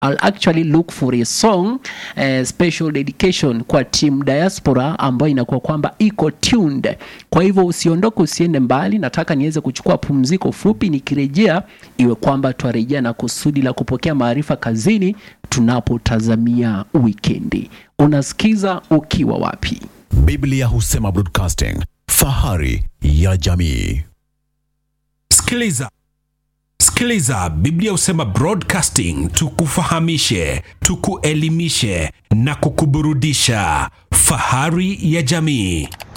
I'll actually look for a song eh, special dedication kwa team diaspora ambayo inakuwa kwamba iko tuned. Kwa hivyo usiondoke, usiende mbali. Nataka niweze kuchukua pumziko fupi, nikirejea iwe kwamba twarejea na kusudi la kupokea maarifa kazini tunapotazamia wikendi. Unasikiza ukiwa wapi? Biblia husema broadcasting, fahari ya jamii. Sikiliza, sikiliza. Biblia husema broadcasting, tukufahamishe, tukuelimishe na kukuburudisha. Fahari ya jamii.